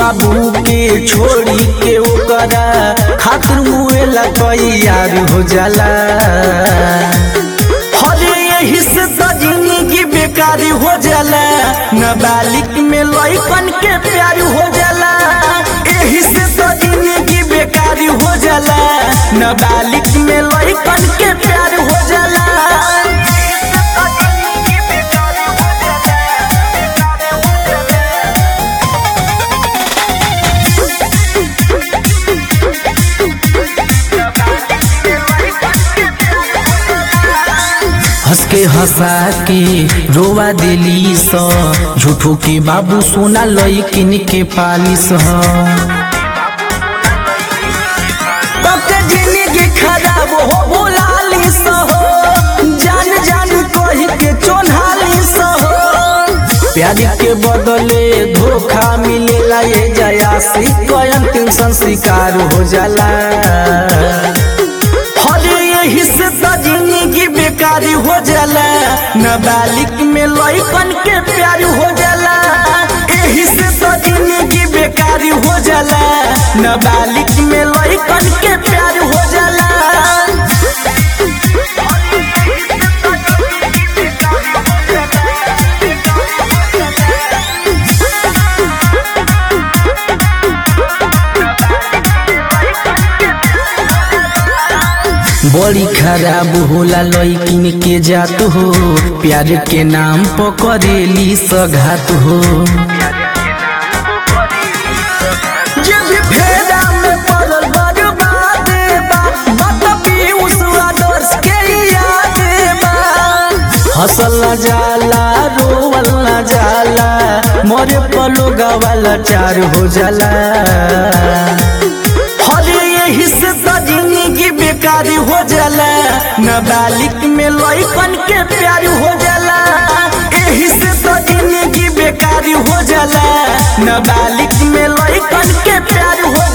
बाबू के छोड़ी के ओकरा खातिर मुएला तैयार हो जाला हरे यही से तो जिंदगी बेकार हो जाला नाबालिग में लइकन के प्यार हो जाला यही से तो जिंदगी बेकार हो जाला नाबालिग में लइकन के प्यार हो जाला हंस के हंसा के रोवा दिली स झूठो के बाबू सोना लइकिन के पालिस ह तबके जिंदगी खराब हो बोलाली स हो जान जान कही के चोन्हाली स हो प्यार के बदले धोखा मिलेला ये जया से अंतिम संस्कार हो जाला हरे यही से तो जिंदगी बेकार हो जाला नाबालिग में लइकन के प्यार हो जाला यही से तो जिंदगी बेकार हो जाला नाबालिग में लइकन के प्यार हो जाला बड़ी खराब होला लइकिन के जात हो प्यार के नाम पकड़ेली सघात हो जे भी फेरा में पड़ल बर्बाद बा, बात पीयूष आदर्श के याद बा। हंसल न जाला रोवल न जाला मरे पलो गवाला चार हो जाला हरे यही से तो जिंदगी बेकार हो जाला नाबालिग में लइकन के प्यार हो जाला यही से तो जिंदगी बेकार हो जाला नाबालिग में लइकन के प्यार हो